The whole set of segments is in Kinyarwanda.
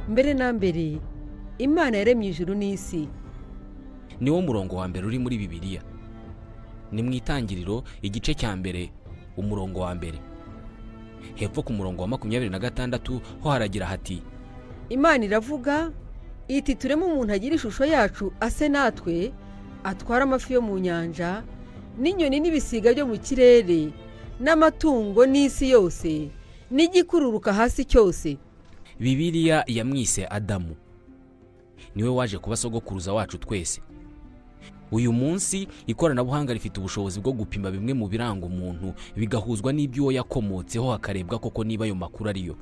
mbere na mbere imana yaremye ijuru n'isi niwo murongo wa mbere uri muri bibiliya ni mu itangiriro igice cya mbere umurongo wa mbere hepfo ku murongo wa makumyabiri na gatandatu ho haragira hati imana iravuga iti tureme umuntu agira ishusho yacu ase natwe atwara amafi yo mu nyanja n'inyoni n'ibisiga byo mu kirere n'amatungo n'isi yose n'igikururuka hasi cyose bibiliya yamwise adamu niwe waje kuba sogokuruza wacu twese uyu munsi ikoranabuhanga rifite ubushobozi bwo gupima bimwe mu biranga umuntu bigahuzwa n'iby'uwo yakomotseho hakarebwa koko niba ayo makuru ariyo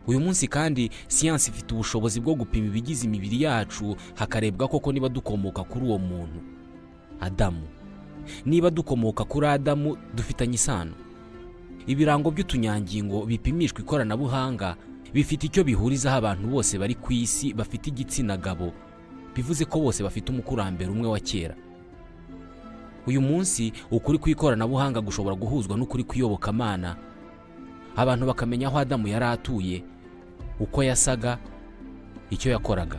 uyu munsi kandi siyansi ifite ubushobozi bwo gupima ibigize imibiri yacu hakarebwa koko niba dukomoka kuri uwo muntu adamu niba dukomoka kuri adamu dufitanye isano ibirango by'utunyangingo bipimishwa ikoranabuhanga bifite icyo bihurizaho abantu bose bari ku isi bafite igitsina gabo bivuze ko bose bafite umukurambere umwe wa kera uyu munsi ukuri ku ikoranabuhanga gushobora guhuzwa n'ukuri kw'iyobokamana abantu bakamenya aho adamu yari atuye uko yasaga icyo yakoraga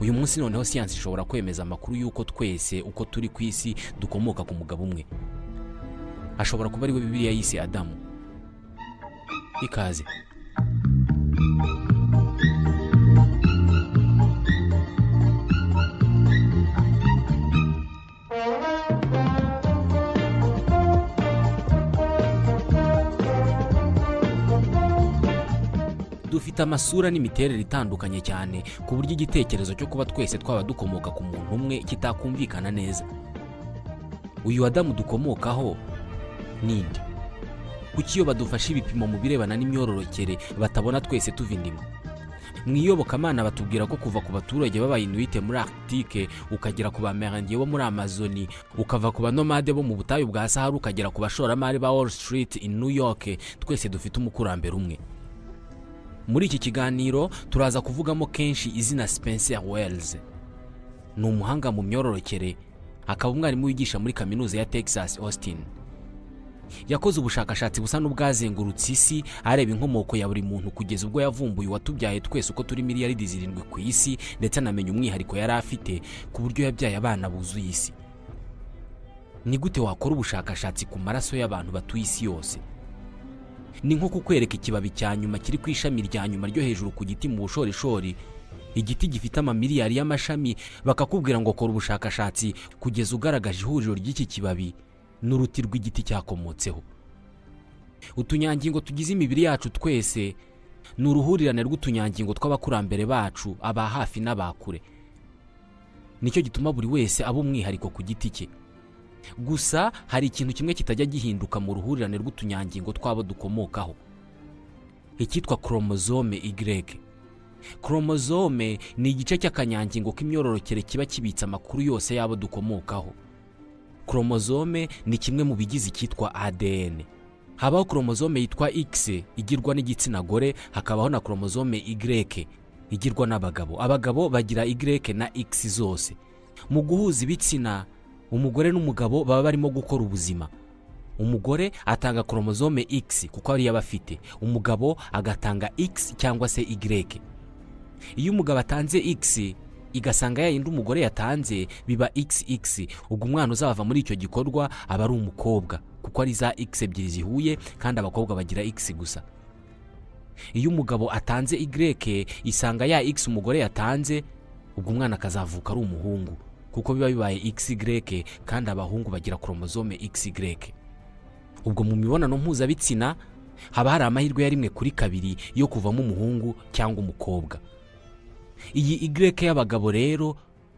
uyu munsi noneho siyansi ishobora kwemeza amakuru y'uko twese uko turi ku isi dukomoka ku mugabo umwe ashobora kuba ariwe bibiliya yise adamu ikaze dufite amasura n'imiterere itandukanye cyane ku buryo igitekerezo cyo kuba twese twaba dukomoka ku muntu umwe kitakumvikana neza uyu adamu dukomokaho ninde kuki iyo badufashe ibipimo mu birebana n'imyororokere batabona twese tuva indimo mu iyobokamana batubwira ko kuva ku baturage b'abayinuwite muri arctique ukagera ku bamerangiye bo muri amazoni ukava ku banomade bo mu butayu bwa sahara ukagera ku bashoramari ba wall street in new york twese dufite umukurambere umwe muri iki kiganiro turaza kuvugamo kenshi izina spencer wells ni umuhanga mu myororokere akaba umwarimu wigisha muri kaminuza ya texas austin yakoze ubushakashatsi busa n'ubwazengurutse isi areba inkomoko ya buri muntu kugeza ubwo yavumbuye uwatubyaye twese uko turi miliyaridi zirindwi ku isi ndetse anamenya umwihariko yari afite ku buryo yabyaye abana buzuye isi ni gute wakora ubushakashatsi ku maraso y'abantu batuye isi yose ni nko kukwereka ikibabi cya nyuma kiri ku ishami rya nyuma ryo hejuru ku giti mu bushorishori igiti gifite amamiliyari y'amashami bakakubwira ngo kora ubushakashatsi kugeza ugaragaje ihuriro ry'iki kibabi n'uruti rw'igiti cyakomotseho utunyangingo tugize imibiri yacu twese ni uruhurirane rw'utunyangingo tw'abakurambere bacu aba hafi n'abakure nicyo gituma buri wese aba umwihariko ku giti cye gusa hari ikintu kimwe kitajya gihinduka mu ruhurirane rw'utunyangingo tw'abo dukomokaho icyitwa koromozome igireke koromozome ni igice cy'akanyangingo k'imyororokere kiba kibitse amakuru yose y'abo dukomokaho koromozome ni kimwe mu bigize icyitwa adn habaho koromozome yitwa x igirwa n'igitsina gore hakabaho na koromozome igireke igirwa n'abagabo abagabo bagira igireke na x zose mu guhuza ibitsina umugore n'umugabo baba barimo gukora ubuzima umugore atanga koromozome x kuko ariyo aba afite umugabo agatanga x cyangwa se y iyo umugabo atanze x igasanga yayindi umugore yatanze biba xx ubwo umwana uzava muri icyo gikorwa aba ari umukobwa kuko ari za x ebyiri zihuye kandi abakobwa bagira x gusa iyo umugabo atanze y isanga ya x umugore yatanze ubwo umwana akazavuka ari umuhungu kuko biba bibaye xy kandi abahungu bagira koromozome xy ubwo mu mibonano mpuzabitsina haba hari amahirwe ya rimwe kuri kabiri yo kuvamo umuhungu cyangwa umukobwa iyi y y'abagabo rero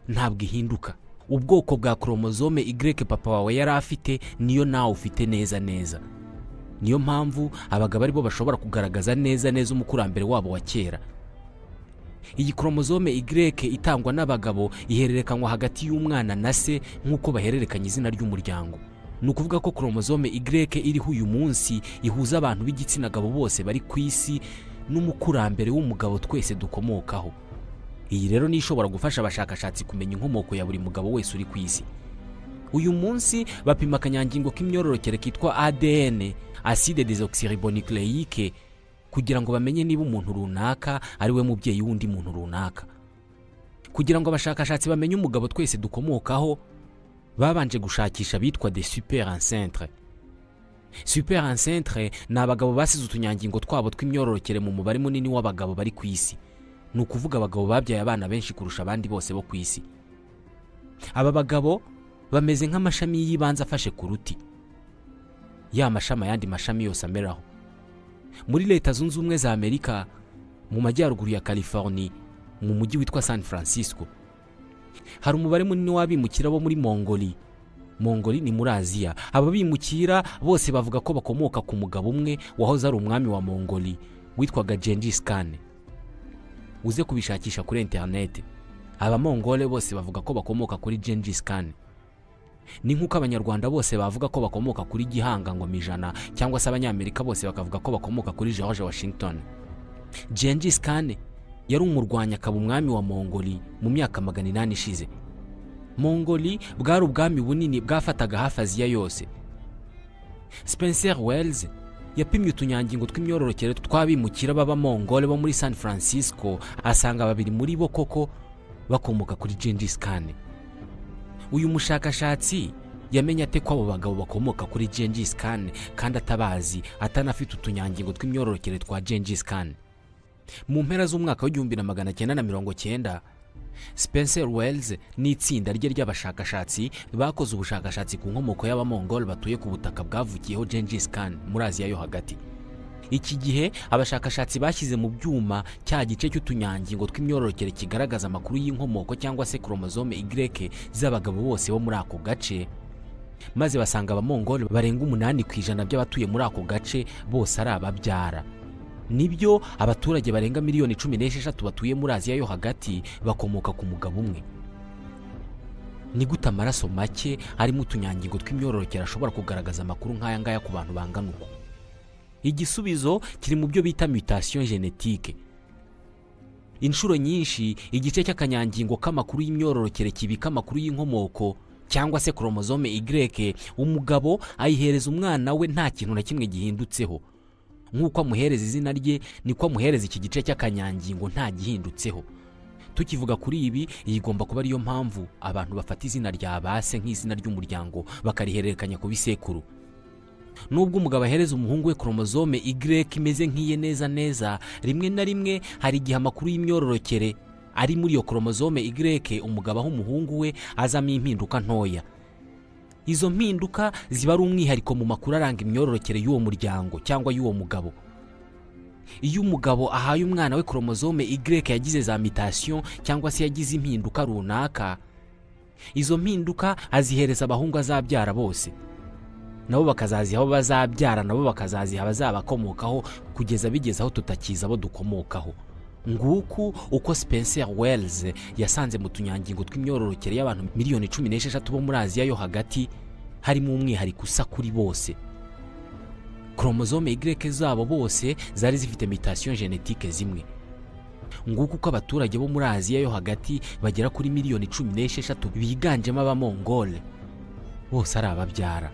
ntabwo ihinduka ubwoko bwa koromozome y papa wawe yari afite niyo nawe ufite neza neza niyo mpamvu abagabo aribo bashobora kugaragaza neza neza umukurambere wabo wa kera iyi koromozome igireke itangwa n'abagabo ihererekanywa hagati y'umwana na se nk'uko bahererekanya izina ry'umuryango ni ukuvuga ko koromozome igireke iriho uyu munsi ihuza abantu b'igitsina gabo bose bari ku isi n'umukurambere w'umugabo twese dukomokaho iyi rero ni ishobora gufasha abashakashatsi kumenya inkomoko ya buri mugabo wese uri ku isi uyu munsi bapima akanyangingo k'imyororokere kitwa adn acide desoxyribonucleique kugira ngo bamenye niba umuntu runaka ari we mubyeyi w'undi muntu runaka kugira ngo abashakashatsi bamenye umugabo twese dukomokaho babanje gushakisha abitwa de super encentre super encentre ni abagabo basize utunyangingo twabo tw'imyororokere mu mubare munini w'abagabo bari ku isi ni ukuvuga abagabo babyaye abana benshi kurusha abandi bose bo ku isi aba bagabo bameze nk'amashami y'ibanze afashe ku ruti ya mashami ayandi mashami yose ameraho muri leta zunze ubumwe za amerika mu majyaruguru ya california mu mujyi witwa san francisco hari umubare munini w'abimukira bo muri mongoli mongoli ni muri aziya aba bimukira bose bavuga ko bakomoka ku mugabo umwe wahoze ari umwami wa mongoli witwaga gengis khan uze kubishakisha kuri interineti abamongole bose bavuga ko bakomoka kuri gengis khan ni nk'uko abanyarwanda bose bavuga ko bakomoka kuri gihanga ngo ijana cyangwa se abanyamerika bose bakavuga ko bakomoka kuri george washington gengis khan yari umurwanya akaba umwami wa mongoli mu myaka magana inani ishize mongoli bwari ubwami bunini bwafataga hafi aziya yose spencer wells yapimye utunyangingo tw'imyororokere tw'abimukira b'abamongole bo muri san francisco asanga babiri muri bo koko bakomoka kuri gengis khan uyu mushakashatsi yamenye ate ko abo bagabo bakomoka kuri gengis khan kandi atabazi atanafite utunyangingo tw'imyororokere twa gengis khan mu mpera z'umwaka w'igihumbi na magana cyenda na mirongo cyenda spencer wells n'itsinda rye ry'abashakashatsi bakoze ubushakashatsi ku nkomoko y'abamongol batuye ku butaka bwavukiyeho gengis khan muri aziya yo hagati iki gihe abashakashatsi bashyize mu byuma cya gice cy'utunyangingo tw'imyororokere kigaragaza amakuru y'inkomoko cyangwa se koromozome y z'abagabo bose bo muri ako gace maze basanga abamongol barenga umunani ku ijana by'abatuye muri ako gace bose ari ababyara nibyo abaturage barenga miliyoni cumi n'esheshatu batuye muri aziya yo hagati bakomoka ku mugabo umwe ni gute amaraso make arimo utunyangingo tw'imyororokere ashobora kugaragaza amakuru nk'aya ngaya ku bantu bangana uku igisubizo kiri mu byo bita mutation genetike inshuro nyinshi igice cy'akanyangingo k'amakuru y'imyororokere kibika amakuru y'inkomoko cyangwa se koromozome y umugabo ayihereza umwana we nta kintu na kimwe gihindutseho nk'uko amuhereza izina rye niko amuhereza iki gice cy'akanyangingo nta gihindutseho tukivuga kuri ibi iyi igomba kuba ariyo mpamvu abantu bafata izina rya base nk'izina ry'umuryango bakarihererekanya ku bisekuru nubwo umugabo ahereza umuhungu we koromozome y imeze nk'iye neza neza rimwe na rimwe hari igihe amakuru y'imyororokere ari muri iyo koromozome y umugabo aho umuhungu we azamo impinduka ntoya izo mpinduka ziba ari umwihariko mu makuru aranga imyororokere y'uwo muryango cyangwa y'uwo mugabo iyo umugabo ahaye umwana we koromozome y yagize za mitasiyo cyangwa se yagize impinduka runaka izo mpinduka azihereza abahungu azabyara bose nabo bakazaziha abo bazabyara nabo bakazaziha abazabakomokaho kugeza bigeze aho tutakiza abo dukomokaho nguku uko spencer wells yasanze mu tunyangingo tw'imyororokere y'abantu miliyoni cumi n'esheshatu bo muri aziya yo hagati harimo umwihariko usa kuri bose koromozome y zabo bose zari zifite mitasiyo genetike zimwe nguku uko abaturage bo muri aziya yo hagati bagera kuri miliyoni cumi n'esheshatu biganjemo abamongole bose ari ababyara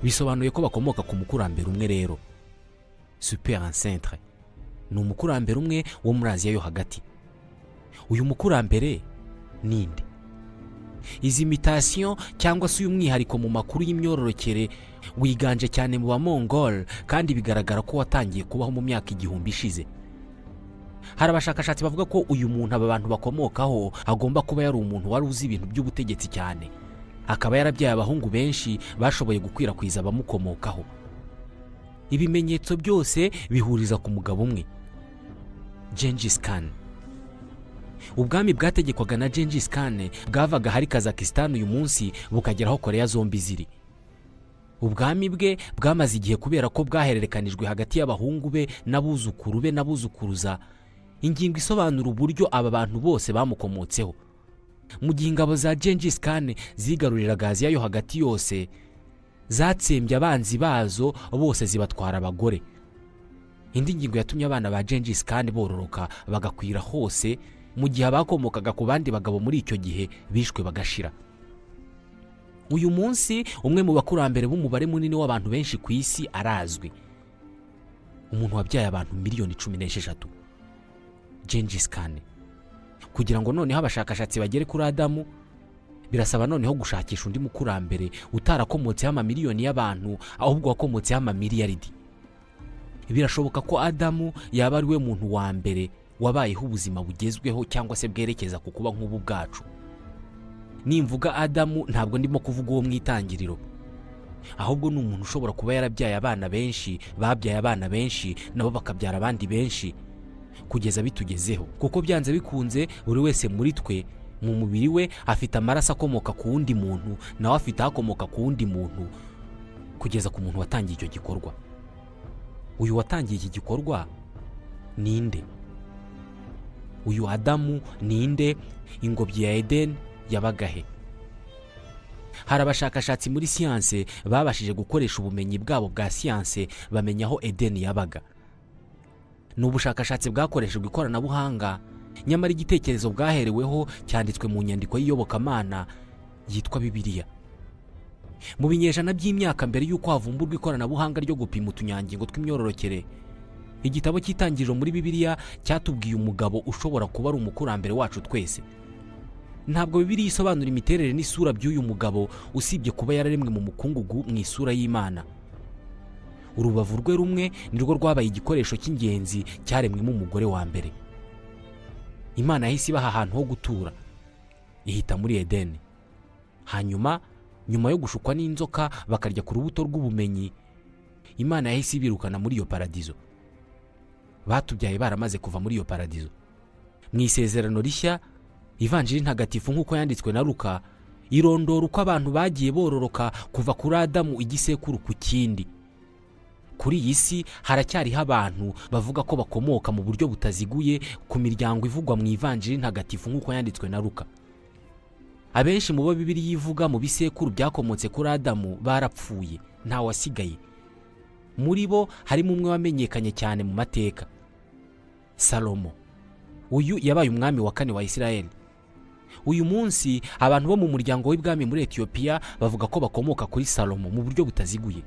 bisobanuye ko bakomoka ku mukurambere umwe rero super encentre ni umukurambere umwe wo muri aziya yo hagati uyu mukurambere ninde izi mitasiyo cyangwa se uyu mwihariko mu makuru y'imyororokere wiganje cyane mu bamongol kandi bigaragara ko watangiye kubaho mu myaka igihumbi ishize hari abashakashatsi bavuga ko uyu muntu aba bantu bakomokaho agomba kuba yari umuntu wari uzi ibintu by'ubutegetsi cyane akaba yarabyaye abahungu benshi bashoboye gukwirakwiza abamukomokaho ibimenyetso byose bihuriza ku mugabo umwe gengis khan ubwami bwategekwaga na gengis khan bwavaga hari kazakistan uyu munsi bukageraho koreya zombi ziri ubwami bwe bwamaze igihe kubera ko bwahererekanijwe hagati y'abahungu be n'abuzukuru be n'abuzukuruza ingingo isobanura uburyo aba bantu bose bamukomotseho mu gihe ingabo za gengis khan zigaruriraga aziya yo hagati yose zatsembye abanzi bazo bose zibatwara abagore indi ngingo yatumye abana ba gengis kandi bororoka bagakwira hose mu gihe abakomokaga ku bandi bagabo muri icyo gihe bishwe bagashira uyu munsi umwe mu bakurambere b'umubare munini w'abantu benshi ku isi arazwi umuntu wabyaye abantu miliyoni cumi n'esheshatu Gengis Khan kugira ngo noneho abashakashatsi bagere kuri adamu birasaba noneho gushakisha undi mukurambere utarakomotseho amamiliyoni y'abantu ahubwo wakomotseho amamiliyaridi birashoboka ko adamu yaba ari we muntu wa mbere wabayeho ubuzima bugezweho cyangwa se bwerekeza ku kuba nk'ubu bwacu nimvuga adamu ntabwo ndimo kuvuga uwo mu itangiriro ahubwo ni umuntu ushobora kuba yarabyaye abana benshi babyaye abana benshi nabo bakabyara abandi benshi kugeza bitugezeho kuko byanze bikunze buri wese muri twe mu mubiri we afite amaraso akomoka ku wundi muntu nawe afite akomoka ku wundi muntu kugeza ku muntu watangiye icyo gikorwa uyu watangiye iki gikorwa ni nde uyu adamu ni nde ingobyi ya edeni yabaga he hari abashakashatsi muri siyanse babashije gukoresha ubumenyi bwabo bwa siyanse bamenya aho edeni yabaga ni ubushakashatsi bwakoreshejwe ikoranabuhanga nyamara igitekerezo bwahereweho cyanditswe mu nyandiko y'iyobokamana yitwa bibiliya mu binyejana by'imyaka mbere y'uko havumburwa ikoranabuhanga ryo gupima utunyangingo tw'imyororokere igitabo cy'itangiriro muri bibiliya cyatubwiye umugabo ushobora kuba ari umukurambere wacu twese ntabwo bibiliya isobanura imiterere n'isura by'uyu mugabo usibye kuba yararemwe mu mukungugu mu isura y'imana urubavu rwe rumwe ni rwo rwabaye igikoresho cy'ingenzi cyaremwemo umugore wa mbere imana yahise ibaha ahantu ho gutura ihita muri edeni hanyuma nyuma yo gushukwa n'inzoka bakarya ku rubuto rw'ubumenyi imana yahise ibirukana muri iyo paradizo batubyaye baramaze kuva muri iyo paradizo mu isezerano rishya ivanjiri ntagatifu nk'uko yanditswe na ruka irondora uko abantu bagiye bororoka kuva kuri adamu igisekuru ku kindi kuri iyi si haracyariho abantu bavuga ko bakomoka mu buryo butaziguye ku miryango ivugwa mu ivanjiri ntagatifu nk'uko yanditswe na ruka abenshi mu bo bibiri yivuga mu bisekuru byakomotse kuri adamu barapfuye nta wasigaye muri bo harimo umwe wamenyekanye cyane mu mateka salomo uyu yabaye umwami wa kane wa israel uyu munsi abantu bo mu muryango w'ibwami muri etiyopiya bavuga ko bakomoka kuri salomo mu buryo butaziguye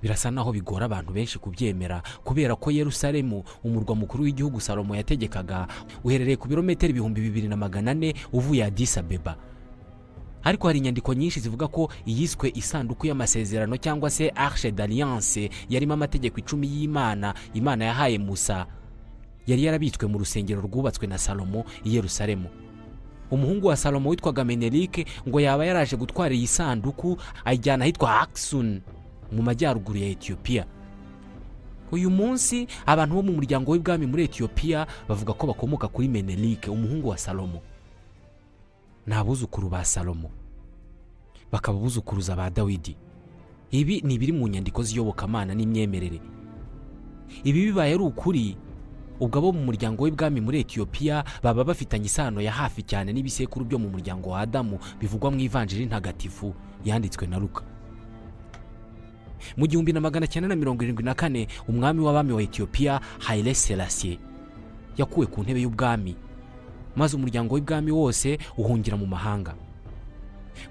birasa naho bigora abantu benshi kubyemera kubera ko yerusalemu umurwa mukuru w'igihugu salomo yategekaga uherereye ku birometero ibihumbi bibiri na magana ane uvuye Addis Abeba ariko hari inyandiko nyinshi zivuga ko iyiswe isanduku y'amasezerano cyangwa se Arche d'Alliance yarimo amategeko icumi y'Imana Imana yahaye Musa yari yarabitswe mu rusengero rwubatswe na Salomo i Yerusalemu umuhungu wa Salomo witwaga Menelik ngo yaba yaraje gutwara iyi sanduku ayijyana ahitwa Aksum mu majyaruguru ya etiyopiya uyu munsi abantu bo mu muryango w'ibwami muri etiyopiya bavuga ko bakomoka kuri menerike umuhungu wa salomo ni abuzukuru ba salomo bakaba abuzukuruza ba dawidi ibi ni ibiri mu nyandiko z'iyobokamana n'imyemerere ibi bibaye ari ukuri ubwo abo mu muryango w'ibwami muri etiyopiya baba bafitanye isano ya hafi cyane n'ibisekuru byo mu muryango wa adamu bivugwa mu ivanjiri ntagatifu yanditswe na ruka mu gihumbi na magana cyenda na mirongo irindwi na kane umwami w'abami wa etiyopiya hayire serasiye yakuwe ku ntebe y'ubwami maze umuryango w'ibwami wose uhungira mu mahanga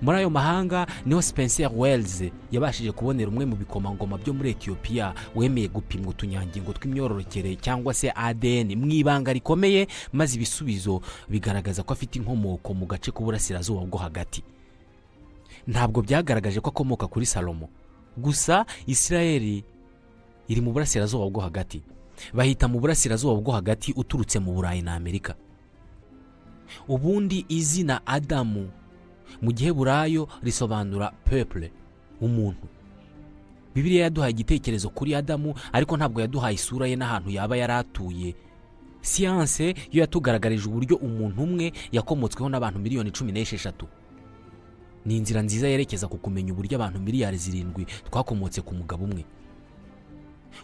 muri ayo mahanga niho spencer wells yabashije kubonera umwe mu bikomangoma byo muri etiyopiya wemeye gupimwa utunyangingo tw'imyororokere cyangwa se adn mu ibanga rikomeye maze ibisubizo bigaragaza ko afite inkomoko mu gace k'uburasirazuba bwo hagati ntabwo byagaragaje ko akomoka kuri salomo gusa israel iri mu burasirazuba bwo hagati bahita mu burasirazuba bwo hagati uturutse mu burayi na amerika ubundi izina adamu mu gihe burayo risobanura pepure umuntu bibiliya yaduhaye igitekerezo kuri adamu ariko ntabwo yaduhaye isura ye n'ahantu yaba yari atuye siyanse yo yatugaragarije uburyo umuntu umwe yakomotsweho n'abantu miliyoni cumi n'esheshatu ni inzira nziza yerekeza ku kumenya uburyo abantu miliyari zirindwi twakomotse ku mugabo umwe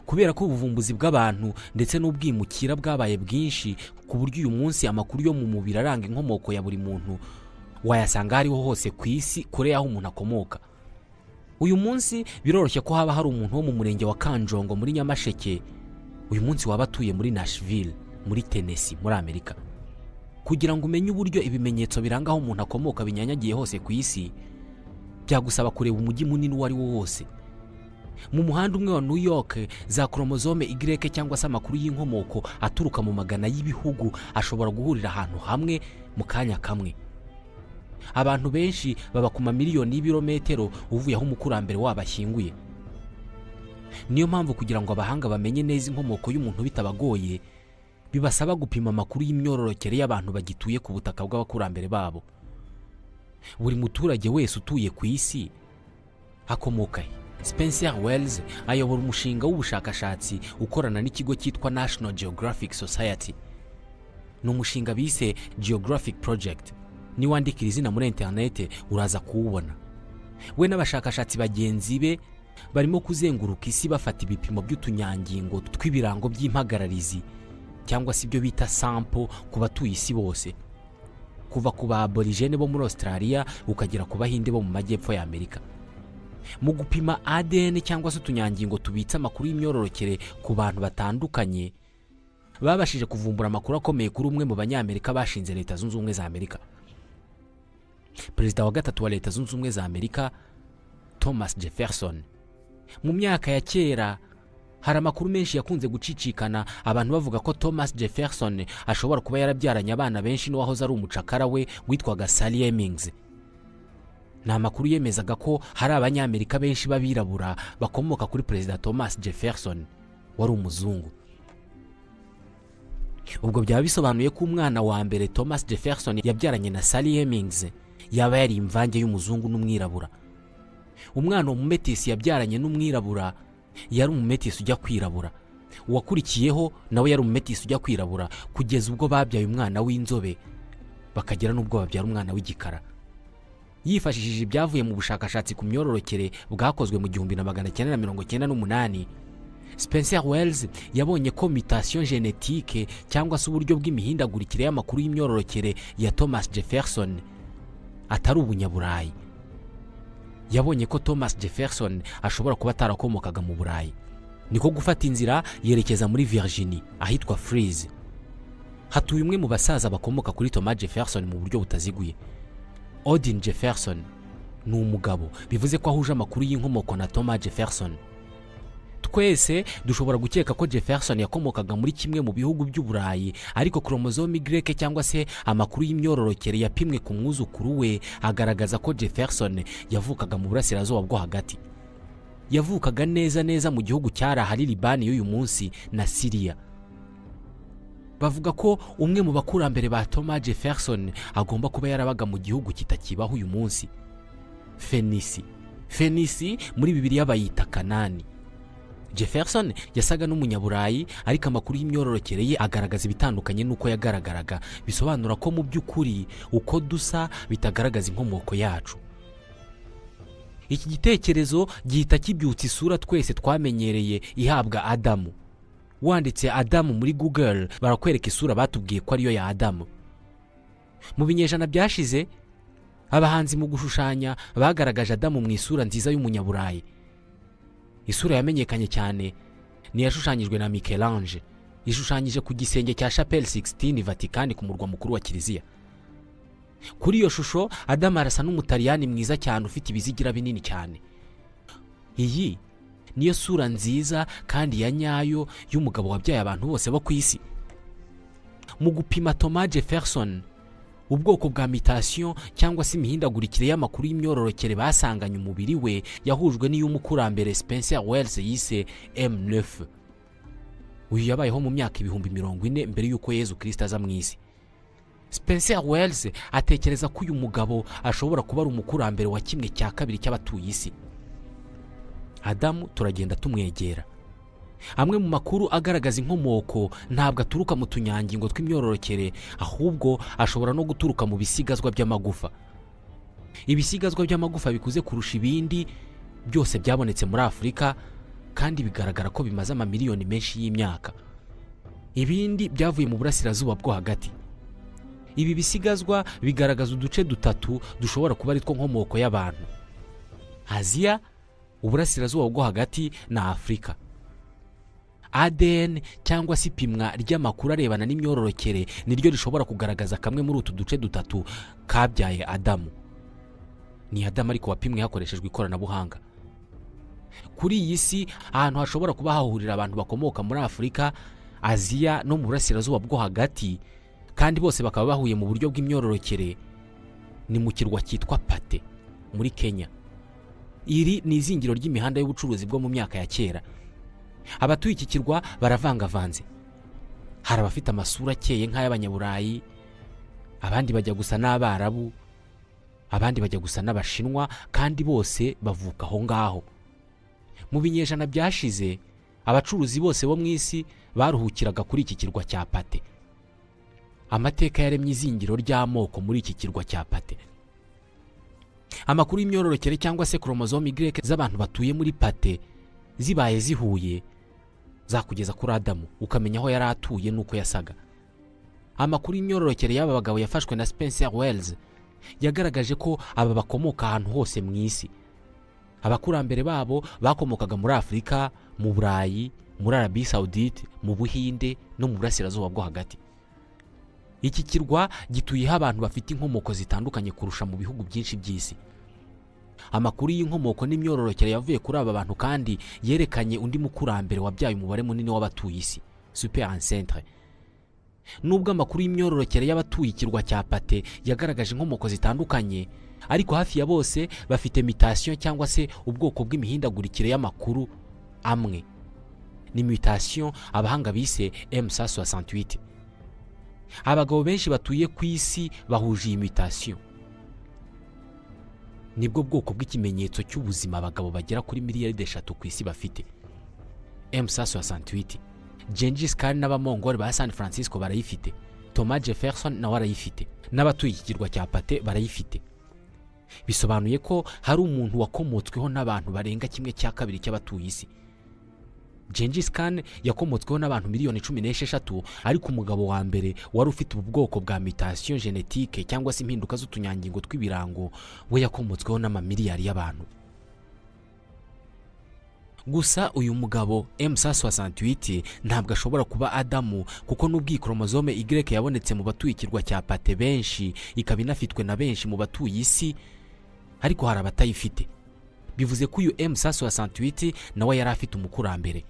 kubera ko ubuvumbuzi bw'abantu ndetse n'ubwimukira bwabaye bwinshi ku buryo uyu munsi amakuru yo mu mubiri aranga inkomoko ya buri muntu wayasanga aho ariho hose ku isi kure y'aho umuntu akomoka uyu munsi biroroshye ko haba hari umuntu wo mu murenge wa kanjongo muri nyamasheke uyu munsi waba atuye muri nashville muri tenesi muri amerika kugira ngo umenye uburyo ibimenyetso biranga aho umuntu akomoka binyanyagiye hose ku isi byagusaba kureba umujyi munini uwo ari wo wose mu muhanda umwe wa new york za koromozome Y cyangwa se amakuru y'inkomoko aturuka mu magana y'ibihugu ashobora guhurira ahantu hamwe mu kanya kamwe abantu benshi baba ku mamiliyoni y'ibirometero uvuye aho umukurambere wabo ashyinguye niyo mpamvu kugira ngo abahanga bamenye neza inkomoko y'umuntu bitabagoye bibasaba gupima amakuru y'imyororokere y'abantu bagituye ku butaka bw'abakurambere babo buri muturage wese utuye ku isi akomoka he spencer wells ayobora umushinga w'ubushakashatsi ukorana n'ikigo cyitwa national geographic society ni umushinga bise geographic project niwandikira izina muri interinete uraza kuwubona we n'abashakashatsi bagenzi be barimo kuzenguruka isi bafata ibipimo by'utunyangingo tw'ibirango by'impagararizi cyangwa se ibyo bita sampo ku batuye isi bose kuva ku ba aborigene bo muri australia ukagera ku bahinde bo mu majyepfo y'amerika mu gupima adn cyangwa se utunyangingo tubitse amakuru y'imyororokere ku bantu batandukanye babashije kuvumbura amakuru akomeye kuri umwe mu banyamerika bashinze leta zunze ubumwe za amerika perezida wa gatatu wa leta zunze ubumwe za amerika thomas jefferson mu myaka ya kera hari amakuru menshi yakunze gucicikana abantu bavuga ko thomas jefferson ashobora kuba yarabyaranye abana benshi n'uwahoze ari umucakara we witwaga sally hemings ni amakuru yemezaga ko hari abanyamerika benshi b'abirabura bakomoka kuri perezida thomas jefferson wari umuzungu ubwo byaba bisobanuye ko umwana wa mbere thomas jefferson yabyaranye na sally hemings yaba yari imvange y'umuzungu n'umwirabura umwana umumetisi yabyaranye n'umwirabura yari umumetisi ujya kwirabura uwakurikiyeho nawe yari umumetisi ujya kwirabura kugeza ubwo babyaye umwana w'inzobe bakagera n'ubwo babyara umwana w'igikara yifashishije ibyavuye mu bushakashatsi ku myororokere bwakozwe mu gihumbi na magana cyenda na mirongo cyenda n'umunani spencer wells yabonye ko mutation genetike cyangwa se uburyo bw'imihindagurikire y'amakuru y'imyororokere ya thomas jefferson atari ubunyaburayi yabonye ko thomas jefferson ashobora kuba atarakomokaga mu burayi niko gufata inzira yerekeza muri virginie ahitwa freeze hatuye umwe mu basaza bakomoka kuri thomas jefferson mu buryo butaziguye odin jefferson ni umugabo bivuze ko ahuje amakuru y'inkomoko na thomas jefferson twese dushobora gukeka ko jefferson yakomokaga muri kimwe mu bihugu by'uburayi ariko koromozome Y cyangwa se amakuru y'imyororokere yapimwe ku mwuzukuru we agaragaza ko jefferson yavukaga mu burasirazuba bwo hagati yavukaga neza neza mu gihugu cyari ahari libani y'uyu munsi na siriya bavuga ko umwe mu bakurambere ba thomas jefferson agomba kuba yarabaga mu gihugu kitakibaho uyu munsi fenisi fenisi muri bibiliya bayita kanani jefferson yasaga n'umunyaburayi ariko amakuru y'imyororokere ye agaragaza ibitandukanye n'uko yagaragaraga bisobanura ko mu by'ukuri uko dusa bitagaragaza inkomoko yacu iki gitekerezo gihita kibyutsa isura twese twamenyereye ihabwa adamu wanditse adamu muri google barakwereka isura batubwiye ko ariyo ya adamu mu binyejana byashize abahanzi mu gushushanya bagaragaje adamu mu isura nziza y'umunyaburayi isura yamenyekanye cyane ni yashushanyijwe na Michelange ishushanyije ku gisenge cya Chapelle 16 Vatican ku murwa mukuru wa Kiliziya kuri iyo shusho Adamu arasa n'umutaliyani mwiza cyane ufite ibizigira binini cyane iyi niyo sura nziza kandi ya nyayo y'umugabo wabyaye abantu bose bo ku isi mu gupima Thomas Jefferson ubwoko bwa mitasiyo cyangwa se imihindagurikire y'amakuru y'imyororokere basanganye umubiri we yahujwe n'iy'umukurambere spencer wells yise m9 uyu yabayeho mu myaka ibihumbi mirongo ine mbere y'uko yezu kirisita aza mu isi spencer wells atekereza ko uyu mugabo ashobora kuba ari umukurambere wa kimwe cya kabiri cy'abatuye isi adamu turagenda tumwegera amwe mu makuru agaragaza inkomoko ntabwo aturuka mu tunyangingo tw'imyororokere ahubwo ashobora no guturuka mu bisigazwa by'amagufa ibisigazwa by'amagufa bikuze kurusha ibindi byose byabonetse muri afurika kandi bigaragara ko bimaze amamiliyoni menshi y'imyaka ibindi byavuye mu burasirazuba bwo hagati ibi bisigazwa bigaragaza uduce dutatu dushobora kuba ari two nkomoko y'abantu aziya uburasirazuba bwo hagati na afurika adn cyangwa se ipimwa ry'amakuru arebana n'imyororokere niryo rishobora kugaragaza kamwe muri utu duce dutatu kabyaye adamu ni adamu ariko wapimwe hakoreshejwe ikoranabuhanga kuri iyi si ahantu hashobora kuba hahurira abantu bakomoka muri afurika aziya no mu burasirazuba bwo hagati kandi bose bakaba bahuye mu buryo bw'imyororokere ni mu kirwa cyitwa pate muri kenya iri ni izingiro ry'imihanda y'ubucuruzi bwo mu myaka ya kera abatuye iki kirwa baravangavanze hari abafite amasura akeye nk'ay'abanyaburayi abandi bajya gusa n'abarabu abandi bajya gusa n'abashinwa kandi bose bavuka aho ngaho mu binyejana byashize abacuruzi bose bo mu isi baruhukiraga kuri iki kirwa cya pate amateka yaremye izingiro ry'amoko muri iki kirwa cya pate amakuru y'imyororokere cyangwa se koromozome Y z'abantu batuye muri pate zibaye zihuye zakugeza kuri adamu ukamenya aho yari atuye n'uko yasaga amakuru y'imyororokere y'aba bagabo yafashwe na spencer wells yagaragaje ko aba bakomoka ahantu hose mu isi abakurambere babo bakomokaga muri afurika mu burayi muri arabi sawudite mu buhinde no mu burasirazuba bwo hagati iki kirwa gituyeho abantu bafite inkomoko zitandukanye kurusha mu bihugu byinshi by'isi amakuru y'inkomoko n'imyororokere yavuye kuri aba bantu kandi yerekanye undi mukurambere wabyaye umubare munini w'abatuye isi super ancestre nubwo amakuru y'imyororokere y'abatuye ikirwa cya pate yagaragaje inkomoko zitandukanye ariko hafi ya bose bafite mitasiyo cyangwa se ubwoko bw'imihindagurikire y'amakuru amwe ni mitasiyo abahanga bise emusa soixante abagabo benshi batuye ku isi bahuje iyi mitasiyo nibwo bwoko bw'ikimenyetso cy'ubuzima abagabo bagera kuri miliyaride eshatu ku isi bafite emusa soixante Gengis Khan n'abamongori ba San Francisco barayifite Thomas Jefferson nawe arayifite n'abatuye iki kirwa cya Pate barayifite bisobanuye ko hari umuntu wakomotsweho n'abantu barenga kimwe cya kabiri cy'abatuye isi Gengis Khan yakomotsweho n'abantu miliyoni cumi n'esheshatu ariko umugabo wa mbere wari ufite ubu bwoko bwa mitasiyo genetike cyangwa se impinduka z'utunyangingo tw'ibirango we yakomotsweho n'amamiliyari y'abantu gusa uyu mugabo emusa soixante ntabwo ashobora kuba adamu kuko n'ubwo iyi koromozome Y yabonetse mu batuye ikirwa cya pate benshi ikaba inafitwe na benshi mu batuye isi ariko hari abatayifite bivuze ko uyu emusa soixante nawe yari afite umukurambere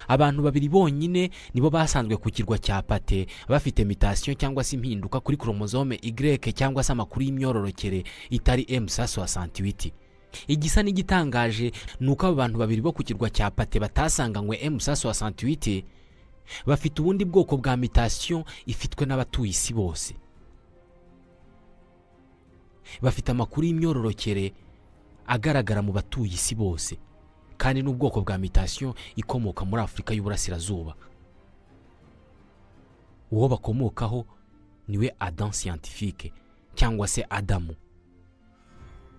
abantu babiri bonyine nibo basanzwe ku kirwa cya pate bafite mitasiyo cyangwa se impinduka kuri koromozome Y cyangwa se amakuru y'imyororokere itari emusa soixante igisa n'igitangaje ni uko aba bantu babiri bo ku kirwa cya pate batasanganywe emusa soixante bafite ubundi bwoko bwa mitasiyo ifitwe n'abatuye isi bose bafite amakuru y'imyororokere agaragara mu batuye isi bose kandi n'ubwoko bwa mitasiyo ikomoka muri afurika y'uburasirazuba uwo bakomokaho niwe adam siyantifike cyangwa se adamu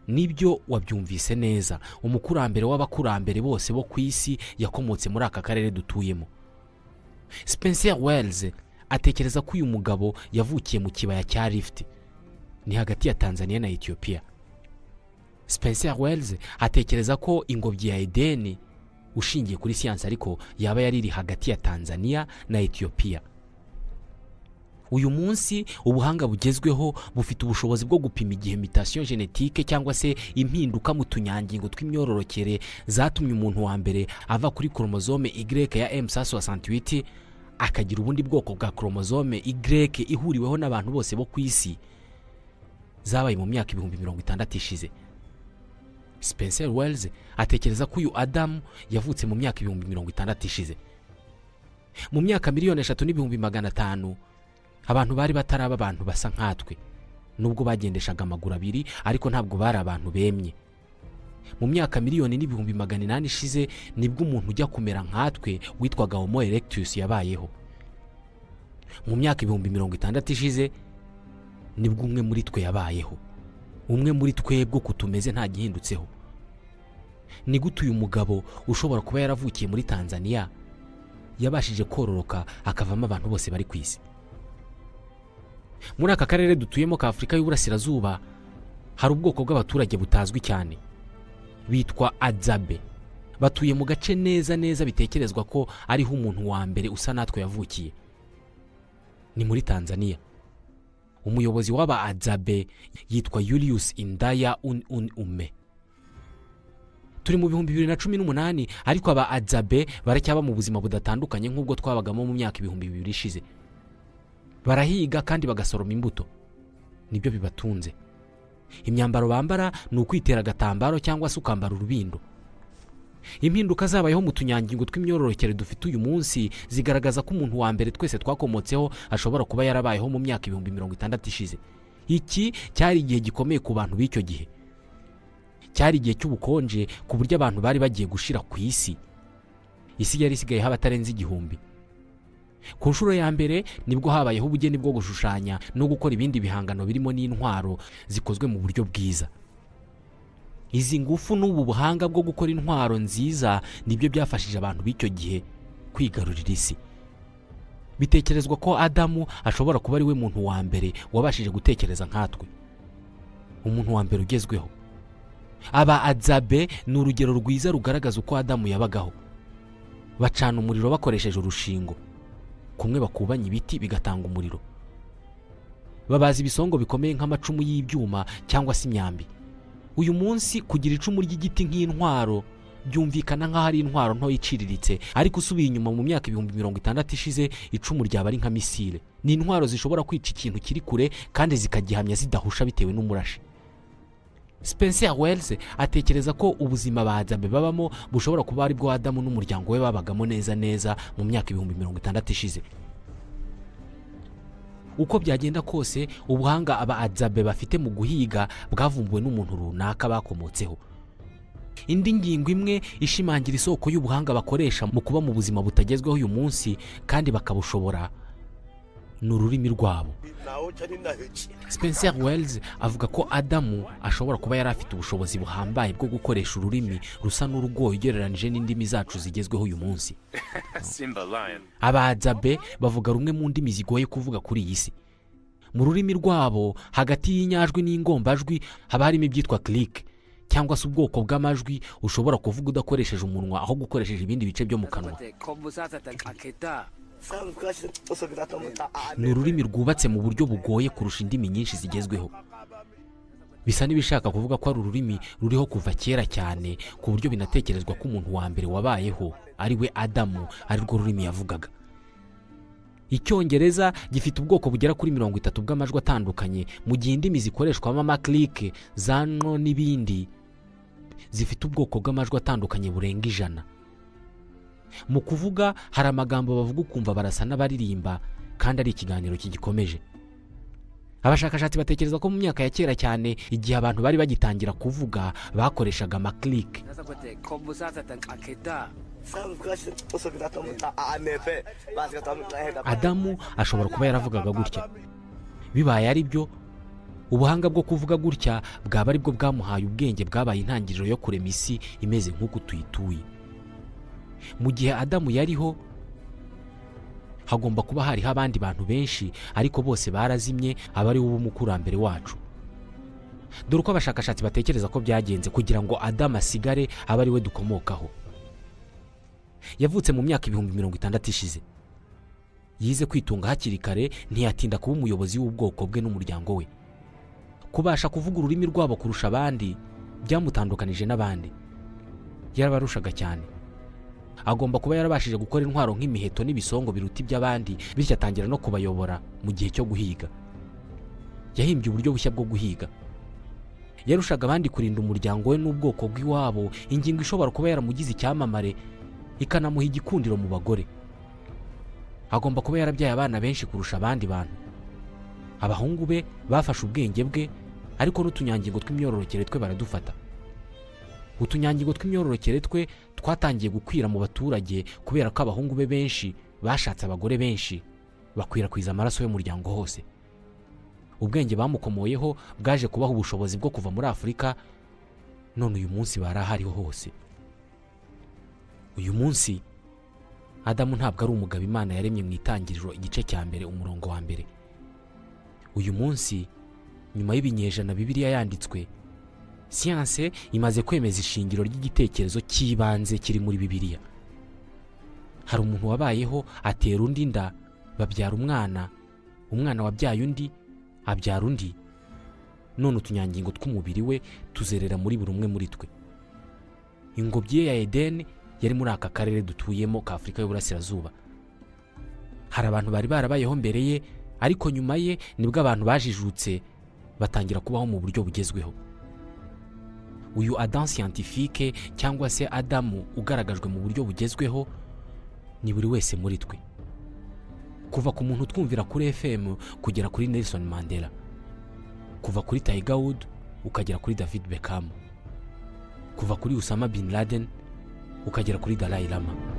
nibyo wabyumvise neza umukurambere w'abakurambere bose bo ku isi yakomotse muri aka karere dutuyemo spencer wells atekereza ko uyu mugabo yavukiye mu kibaya cya rifuti ni hagati ya tanzania na etiyopiya spencer wells atekereza ko ingobyi ya edeni ushingiye kuri siyansi ariko yaba yari iri hagati ya tanzania na etiyopiya uyu munsi ubuhanga bugezweho bufite ubushobozi bwo gupima igihe mitasiyo genetike cyangwa se impinduka mu tunyangingo tw'imyororokere zatumye umuntu wa mbere ava kuri koromozome Y ya emusa soixante akagira ubundi bwoko bwa koromozome Y ihuriweho n'abantu bose bo ku isi zabaye mu myaka ibihumbi mirongo itandatu ishize Spencer Wells atekereza ko uyu adamu yavutse mu myaka ibihumbi mirongo itandatu ishize mu myaka miliyoni eshatu n'ibihumbi magana atanu abantu bari bataraba abantu basa nkatwe nubwo bagendeshaga amaguru abiri ariko ntabwo bari abantu bemye mu myaka miliyoni n'ibihumbi magana inani ishize nibwo umuntu ujya kumera nkatwe witwaga homo erectus yabayeho mu myaka ibihumbi mirongo itandatu ishize nibwo umwe muri twe yabayeho umwe muri twebwe uko tumeze nta gihindutseho ni gute uyu mugabo ushobora kuba yaravukiye muri tanzania yabashije kororoka akavamo abantu bose bari ku isi muri aka karere dutuyemo ka afurika y'uburasirazuba hari ubwoko bw'abaturage butazwi cyane bitwa adzabe batuye mu gace neza neza bitekerezwa ko ariho umuntu wa mbere usa natwe yavukiye ni muri tanzania umuyobozi w'aba adzabe yitwa yurius indaya un un ume turi mu bihumbi bibiri na cumi n'umunani ariko aba adzabe baracyaba mu buzima budatandukanye nk'ubwo twabagamo mu myaka ibihumbi bibiri ishize barahiga kandi bagasoroma imbuto nibyo bibatunze imyambaro bambara ni ukwitera agatambaro cyangwa se ukambara urubindo impinduka zabayeho mu tunyangingo tw'imyororokere dufite uyu munsi zigaragaza ko umuntu wa mbere twese twakomotseho ashobora kuba yarabayeho mu myaka ibihumbi mirongo itandatu ishize iki cyari igihe gikomeye ku bantu b'icyo gihe cyari igihe cy'ubukonje ku buryo abantu bari bagiye gushira ku isi isi yari isigayeho abatarenze igihumbi ku nshuro ya mbere nibwo habayeho ubugeni bwo gushushanya no gukora ibindi bihangano birimo n'intwaro zikozwe mu buryo bwiza izi ngufu n'ubu buhanga bwo gukora intwaro nziza nibyo byafashije abantu b'icyo gihe kwigarurira isi bitekerezwa ko adamu ashobora kuba ari we muntu wa mbere wabashije gutekereza nkatwe umuntu wa mbere ugezweho aba adzabe ni urugero rwiza rugaragaza uko adamu yabagaho bacana umuriro bakoresheje urushingo kumwe bakubanya ibiti bigatanga umuriro babaza ibisongo bikomeye nk'amacumu y'ibyuma cyangwa se imyambi uyu munsi kugira icumu ry'igiti nk'intwaro byumvikana nk'aho ari intwaro nto iciriritse ariko usubiye inyuma mu myaka ibihumbi mirongo itandatu ishize icumu ryaba ari nka misile ni intwaro zishobora kwica ikintu kiri kure kandi zikagihamya zidahusha bitewe n'umurashi Spencer Wells atekereza ko ubuzima badzabe babamo bushobora kuba ari bwo Adamu n'umuryango we babagamo neza neza mu myaka ibihumbi mirongo itandatu ishize uko byagenda kose ubuhanga aba adzabe bafite mu guhiga bwavumbuwe n'umuntu runaka bakomotseho indi ngingo imwe ishimangira isoko y'ubuhanga bakoresha mu kuba mu buzima butagezweho uyu munsi kandi bakabushobora ni ururimi rwabo Spencer Wells avuga ko Adamu ashobora kuba yari afite ubushobozi buhambaye bwo gukoresha ururimi rusa n'urugoye ugereranyije n'indimi zacu zigezweho uyu munsi Simba Lion. abadzabe bavuga rumwe mu ndimi zigoye kuvuga kuri iyi si mu rurimi rwabo hagati y'inyajwi n'ingombajwi haba harimo ibyitwa click cyangwa se ubwoko bw'amajwi ushobora kuvuga udakoresheje umunwa aho gukoresheje ibindi bice byo mu kanwa ni ururimi rwubatse mu buryo bugoye kurusha indimi nyinshi zigezweho bisa n'ibishaka kuvuga ko ari ururimi ruriho kuva kera cyane ku buryo binatekerezwa ko umuntu wa mbere wabayeho ari we adamu ari rwo rurimi yavugaga icyongereza gifite ubwoko bugera kuri mirongo itatu bw'amajwi atandukanye mu gihe indimi zikoreshwamo amakirike zano n'ibindi zifite ubwoko bw'amajwi atandukanye burenga ijana mu kuvuga hari amagambo bavuga ukumva barasa n'abaririmba kandi ari ikiganiro kigikomeje abashakashatsi batekereza ko mu myaka ya kera cyane igihe abantu bari bagitangira kuvuga bakoreshaga amakirike adamu ashobora kuba yaravugaga gutya bibaye ari byo ubuhanga bwo kuvuga gutya bwaba ari bwo bwamuhaye ubwenge bwabaye intangiriro yo kurema isi imeze nk'uko tuyituye mu gihe adamu yariho hagomba kuba hariho abandi bantu benshi ariko bose barazimye aba ari wowe umukurambere wacu dore uko abashakashatsi batekereza ko byagenze kugira ngo adamu asigare abe ari we dukomokaho yavutse mu myaka ibihumbi mirongo itandatu ishize yize kwitunga hakiri kare ntiyatinda kuba umuyobozi w'ubwoko bwe n'umuryango we kubasha kuvuga ururimi rwabo kurusha abandi byamutandukanije n'abandi yarabarushaga cyane agomba kuba yarabashije gukora intwaro nk'imiheto n'ibisongo biruta iby'abandi bityo atangira no kubayobora mu gihe cyo guhiga yahimbye uburyo bushya bwo guhiga yarushaga abandi kurinda umuryango we n'ubwoko bw'iwabo ingingo ishobora kuba yaramugize icyamamare ikanamuha igikundiro mu bagore agomba kuba yarabyaye abana benshi kurusha abandi bantu abahungu be bafashe ubwenge bwe ariko n'utunyangingo tw'imyororokere twe baradufata utunyangingo tw'imyororokere twe twatangiye gukwira mu baturage kubera ko abahungu be benshi bashatse abagore benshi bakwirakwiza amaraso y'umuryango hose ubwenge bamukomoyeho bwaje kubaha ubushobozi bwo kuva muri afurika none uyu munsi barahariho hose uyu munsi adamu ntabwo ari umugabo imana yaremye mu itangiriro igice cya mbere umurongo wa mbere uyu munsi nyuma y'ibinyejana bibiriya yanditswe siyanse imaze kwemeza ishingiro ry'igitekerezo cy'ibanze kiri muri bibiliya hari umuntu wabayeho atera undi nda babyara umwana umwana wabyaye undi abyara undi none utunyangingo tw'umubiri we tuzerera muri buri umwe muri twe ingobyi ye ya edeni yari muri aka karere dutuyemo ka afurika y'uburasirazuba hari abantu bari barabayeho mbere ye ariko nyuma ye nibwo abantu bajijutse batangira kubaho mu buryo bugezweho uyu adamu siyantifike cyangwa se adamu ugaragajwe mu buryo bugezweho ni buri wese muri twe kuva ku muntu utwumvira kuri fm kugera kuri nelson mandela kuva kuri tiger wood ukagera kuri david beckham kuva kuri usama bin laden ukagera kuri dalai lama